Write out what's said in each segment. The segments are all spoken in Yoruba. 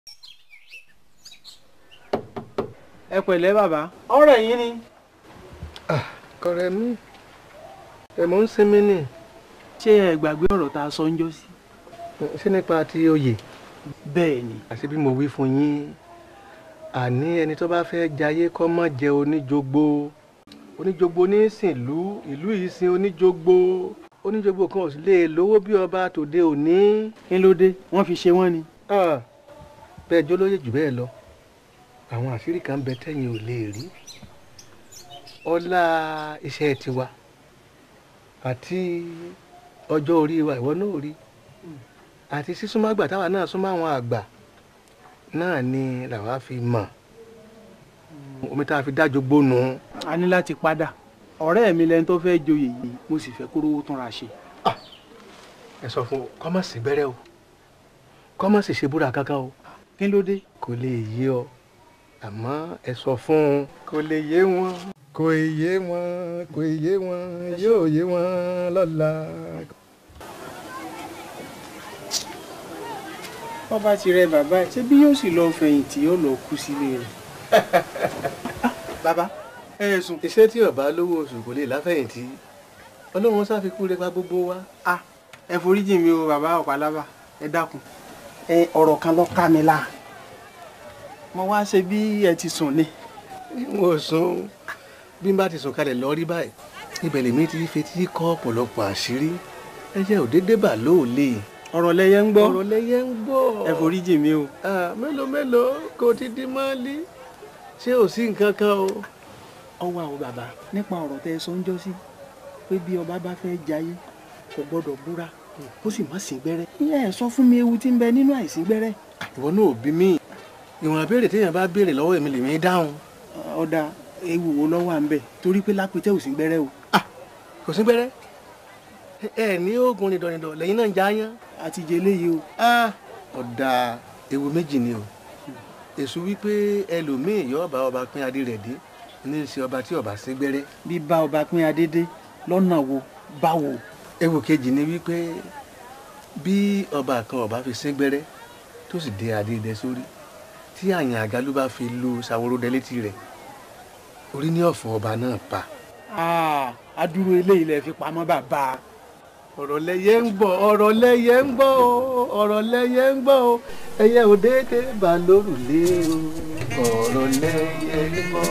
ẹ pẹ̀lẹ́ bàbá ọ̀rọ̀ yín ni. kọrẹ mi ẹmọ ń sinmi ni ṣé ẹ gbàgbé ọ̀rọ̀ tá a sọ ń jọ sí. ṣé nípa ti oyè bẹ́ẹ̀ ni. àti bí mo wí fún yín àní ẹni tó bá fẹ́ jayé kọ́ mọ́ jẹ oníjogbo oníjogbo ní sìnlú ìlú yìí sin oníjogbo oníjogbo kan ò sì lè lówó bí ọba tòde òní. kí ló dé wọ́n fi ṣe wọ́n ni. Ah, bẹ́ẹ̀ jólóyè jù bẹ́ẹ̀ lọ àwọn àṣírí kan bẹ tẹ́yìn ò lè rí ọlá iṣẹ́ tiwa àti ọjọ́ orí wa ìwọ náà rí àti sísúnmọ́ àgbà táwa náà súnmọ́ àwọn àgbà náà ni làwa fi mọ̀ omi tá a fi dájọ́ gbónú. a ní láti padà ọ̀rẹ́ mi lẹni tó fẹ́ joyè yìí mo sì fẹ́ kóró túnra ṣe. ẹ sọ fún kọ́mọ̀sì gbẹ́rẹ́ o kọ́mọ̀sì ṣe búra kankan o kí ló dé. kò lè yé ọ àmọ́ ẹ sọ fún un kò lè yé wọn. kò yé wọn kò yé wọn yóò yé wọn lọ́la. wọ́n bá ti rẹ bàbá ẹ̀ ṣé bí yóò sì lọ fẹ̀yìntì yóò lọ kú sílé rẹ̀. bàbá ẹ yẹ sùn. iṣẹ́ tí ọba lówó oṣù kò lè láfẹ̀yìntì ọlọ́run ṣàfikún rẹ pa gbogbo wa. a ẹ foríjì mi o bàbá ọ̀pálábà ẹ dákun ẹ ọ̀rọ̀ kan ló ká mi láà mo wá ṣe bí ẹ ti sùn ni. n ò sùn bí n bá ti sùn kalẹ̀ lọ rí báyìí ibẹ̀ lèmi ti fetí kọ́ ọ̀pọ̀lọpọ̀ àṣírí ẹ̀jẹ̀ òdédé bà lóòlè. ọ̀rọ̀ lẹyẹ ń gbọ́ ọ̀rọ̀ lẹyẹ ń gbọ́. ẹ foríjì mi o. Ah, mélòó mélòó kò ti di mọ́lí ṣé ò sí nǹkan kan o. ọwọ́ àwọn bàbá nípa ọ̀rọ̀ tẹ ẹ sọ ń jọ́ sí pé bí ọba bá fẹ́ jayé kò gbọ́dọ̀ búra kó sì má sí gbẹ́rẹ́. ìyá ẹ sọ fún mi ewu tí ń bẹ nínú àìsí gbẹ́rẹ́. ìwọ náà ò bí mi ìwọ̀n àbẹ̀rẹ̀ téèyàn bá béèrè lọ́wọ́ èmi lèmi dáhùn. ọ̀dà ewu wo lọ́wọ́ à ń bẹ̀ torí pé lápẹ́tẹ́ ò sí gbẹ́rẹ́ o. kò sí gbẹ́rẹ́ ẹ ní oògùn nìdọ̀nìdọ̀ lẹ́yìn náà ń já yán. àti jẹ eléyìí o. ọ̀dà ewu méjì ni o èso wípé ẹlòmíì yóò bá ọba pín adé rẹ̀ dé ní í ṣe ọba tí ọba sí gbẹ́rẹ́. bí bá ọba pín adédé lọ́nà wo báwo. ewu kejì ni wípé bí ọba kan ọba fi sí gbẹ́rẹ́ tó sì dé adé dẹ sórí tí àyàn àgálù bá fi lu ṣàwòrò létí rẹ̀ orí ní ọ̀fọ̀ ọba náà pa. adúrú eléyìí lẹ fi pamọ́ bàbá. ọ̀rọ̀ lẹyẹ ń gbọ́ ọ̀rọ̀ lẹyẹ ń gbọ́ o ọ̀rọ̀ lẹyẹ ń gbọ́ o ẹyẹ ò déédé bá lórùlé o ọ̀rọ̀ lẹyẹ ń gbọ́.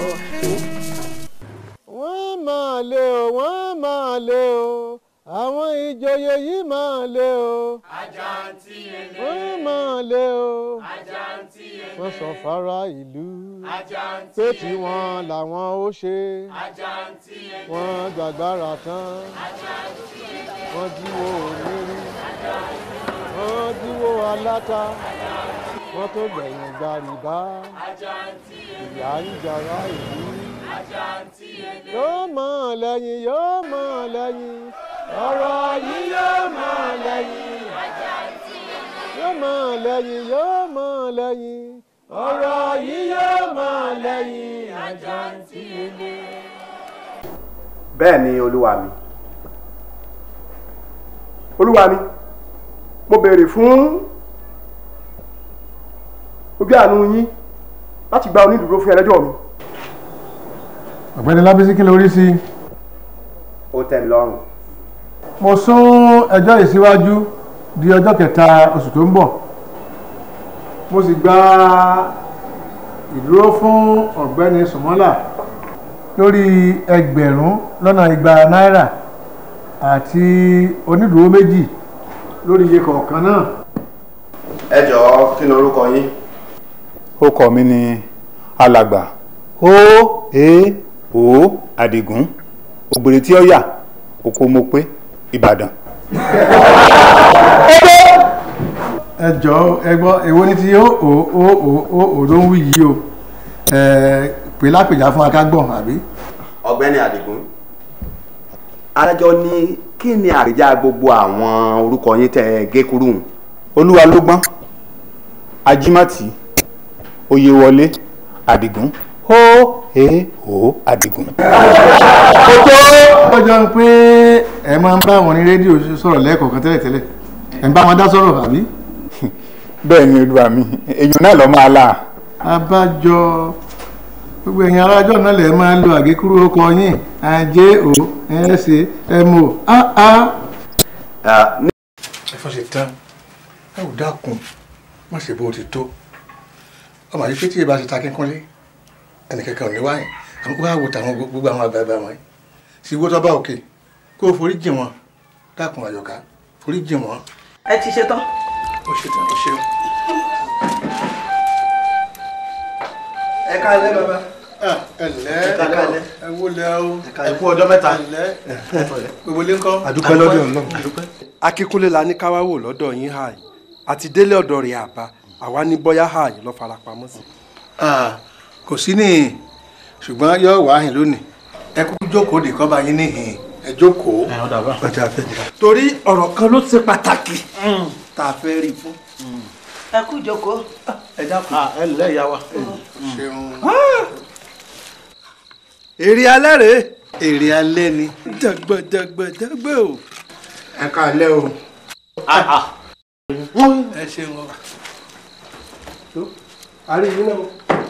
wọ́n máa lé o wọ́n máa lé o àwọn ìjòyè yìí máa lé o. àjàǹtí ele. wọ́n máa lé o. àjàǹtí ele. wọ́n sọ fara ìlú. àjàǹtí pé ele. tiwọn làwọn ó ṣe. àjàǹtí ele. wọ́n gbàgbára tán. àjàǹtí ele. wọ́n jíwó onírí. wọ́n jíwó aláta. wọ́n tó gbẹ̀yìn gba rìbá. àjàǹtí ele. ìyá ń jara ìlú. àjàǹtí ele. yóò mọ̀ lẹ́yìn yóò mọ̀ lẹ́yìn. ọ̀rọ̀ yìí yóò mọ̀ lẹ́yìn. yóò mọ̀ lẹ́yìn yóò mọ̀ lẹ́yìn. ọ̀rọ̀ yìí yóò mọ̀ lẹ́yìn. àjàǹtí ele. bẹ́ẹ̀ ni olúwa mi olúwa mi mo béèrè fún ojú àánú yín láti gba onídùúró fún ẹlẹ́jọ́ mi ọ̀gbẹ́ni lábísí kí ló rí sí i. ó tẹ́ mi lọ́rùn mo sún ẹjọ́ yìí síwájú di ọjọ́ kẹta oṣù tó ń bọ̀ mo sì gba ìdúró fún ọ̀gbẹ́ni sùmọ́là lórí ẹgbẹ̀rún lọ́nà igba náírà àti onídùúró méjì lórí iye kọ̀ọ̀kan náà. ẹ jọ̀ọ́ kí ni orúkọ yín orúkọ mi ni alàgbà ó e o àdìgún ògbèrè tí ó yà oko mo pé ìbàdàn. ẹ jọ̀ọ́ ẹ gbọ́ èwo ni ti ó o o o o o ló ń wí yìí o ẹ pè lápèjà fún akágbọ̀n àbí. ọ̀gbẹ́ni àdìgún adájọ́ ní kí ni àríjà gbogbo àwọn orúkọ yín tẹ́ ẹ gé kúrú hùn? olúwa ló gbọ́n ajímọ̀tì oyèwọlé àdìgún ó e o àdìgún. ó jọ pé ẹ máa ń bá wọn ní rédíò sọ̀rọ̀ lẹ́ẹ̀kọ̀ọ̀kan tẹ́lẹ̀tẹ́lẹ̀ ẹ̀ ń bá wọn dá sọ̀rọ̀ àbí. bẹ́ẹ̀ ni olúwa mi èèyàn náà lọ máa là abájọ gbogbo ẹ̀yin arájọ́ náà lè máa lo àgékúrú ọkọ yín ajé o ẹ̀ẹ́sẹ̀ ẹ̀mọ́ áá. ẹ̀fọ́ ṣe tán ẹ ò dákun má ṣe bó ti tó ọmọ yìí pété ìbá ti ta kínkúnlé ẹnìkankan ò ní wáyé àwọn wá wò tàwọn gbogbo àwọn àgbààgbà wọn yìí sì wó tọ́ba òkè kó o forí jìn wọn dákun àyọ̀ká forí jìn wọn. ẹ ti ṣe tán. ó ṣe tán ó ṣeun. ẹ káalẹ́ bàbá ẹ ǹlẹ́ Ẹ káalẹ́. ẹ wó lẹ o ẹ kú ọjọ́ mẹ́ta. ẹ ǹlẹ́ gbogbo ilé ńkọ́. àdúpẹ́ lọ́dọ̀ Ọlọ́run. akínkúnlé la ní káwá wò lọ́dọ̀ yín hà yìí àti délé ọ̀dọ̀ rẹ̀ àbá àwa ní bọ́yá hà yìí lọ́ fara pamọ́ sí. Ah, kò sí ní ṣùgbọ́n yóò wá hìn lónìí ẹ kú jókòó dè kọ́ bá yín níhìn ẹ jókòó ọjà fẹ́. torí ọ̀rọ̀ kan ló ṣe pàtàkì tá a fẹ́ rí fún. ẹ kú ìjókòó. ẹ dákun. ẹ ǹlẹ́ ìyá wa. ṣeun. èrè alẹ́ rèé èrè alẹ́ ni. jàgbàjàgbàjàgbà o. ẹ káalẹ́ o. ẹ ṣeun o. tó àrí yín náà.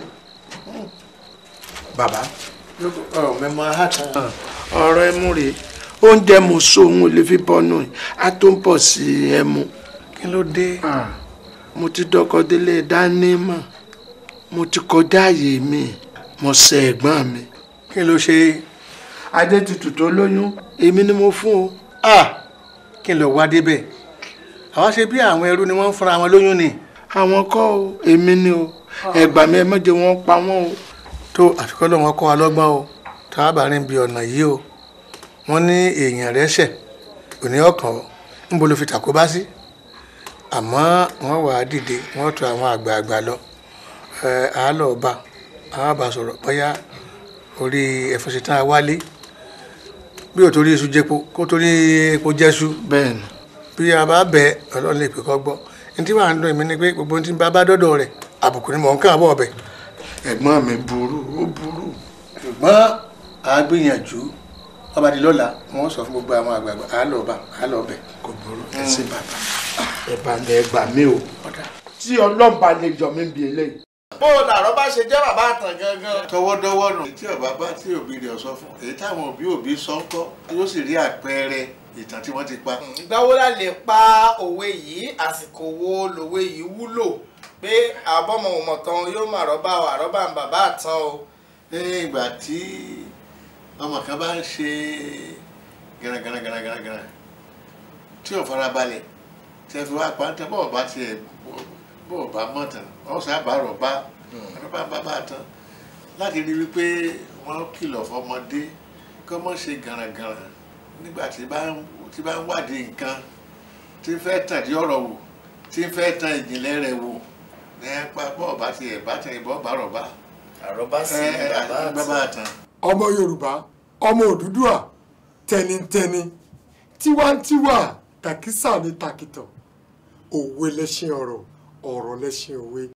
bàbá ọ̀rọ̀ mẹ́mọ́ àhàtàn. ọ̀rọ̀ ẹmu rèé oúnjẹ mo so òun ò lè fi bọ́nú ẹ̀ á tó ń pọ̀ sí ẹmu kí ló dé mo ti dọ́kọ délé dání mọ̀ mo ti kọjá àyè mi mo ṣe ẹ̀gbọ́n mi kí ló ṣe adétutù tó lóyún èmi ni mo fún o ah kí ló wá débẹ̀ àwa ṣe bí àwọn ẹrú ni wọ́n ń fúnra wọn lóyún ni. àwọn kọ́ o èmi ni o ẹ̀gbà mi ẹ má jẹ́ wọ́n pa wọ́n o tó àfikọ́ lọ́wọ́ kọ́ wa lọ́gbọ́n o tá a bá rìn bí ọ̀nà yìí o wọ́n ní èèyàn rẹ̀ ṣẹ̀ òní ọkàn níbo ló fi tàkóbá sí àmọ́ wọ́n wà á dìde wọ́n tọ̀ àwọn àgbààgbà lọ ẹ̀ á lọ bá àwọn bá sọ̀rọ̀ bóyá orí ẹ̀fọ́ ṣetán á wálé bí ò torí iṣu jẹpo kó torí epo jẹ́ṣu bẹ́ẹ̀ ni bí a bá bẹ ọlọ́run lè pè kọ́ gbọ́ ní tí wàá ń dùn mí ni pé gbogbo ohun tí bá bá dọ́dọ̀ rẹ̀ àbùkù ni mò ń kàn bọ̀ ọbẹ̀ ẹ̀gbọ́n mi burú ó burú ṣùgbọ́n a gbìyànjú ọba di lọ́la wọ́n sọ fún gbogbo àwọn àgbààgbà á lọ bá á lọ bẹ̀. kò burú ẹ sí bàbá ẹ bá lẹ gbà mí o tí ọlọ́mba lè jọ mí bí eléyìí. bó o làárọ̀ bá ṣe jẹ́ bàbá àtàn gangan. tọwọ́dọ́wọ́ nù. tí ọba bá tí òbí rẹ̀ sọ fún èyí táwọn òbí òbí sọ ń kọ́ yóò sì rí àpẹẹrẹ ìtàn tí wọ́n ti pa. ìgbà wo la lè pa òwe yìí àsìkò wo lòwe yìí wúlò pé àbọ̀mọ òmọ̀tán yóò máa rọ́bà wà rọ́bà ń bàbá àtàn o. ní ìgbà tí ọmọ kan bá ń ṣe gànàgànàgànàgànà tí ò farabalẹ̀ tí ẹ fi wá pa ń tẹ bọ́ọ̀ bá tiẹ̀ bọ́ọ̀ bá mọ̀ tán wọ́n sábà rọ̀ bá rọ́bà bàbá tán láti rí wípé wọ́n kìlọ̀ fọmọdé kọ́ mọ́ ṣe gànàgànà nígbà tí bá ń tí bá ń wádìí nǹkan tí ń fẹ́ tàn dí ọ̀rọ̀ wò tí ń fẹ́ tan ìjìnlẹ̀ rẹ̀ wò ní apá bọ́ọ̀ bá tiẹ̀ bá tẹ̀ ìbọn bá rọ̀ bá àrọ́bá sí bàbá àtàn. bàbá àtàn. ọmọ yorùbá ọmọ òdúdúà tẹnitẹni tiwantiwa tàkísà ní tàkìtàn òwe lẹṣin ọ̀rọ̀ ọ̀rọ̀ lẹṣin òwe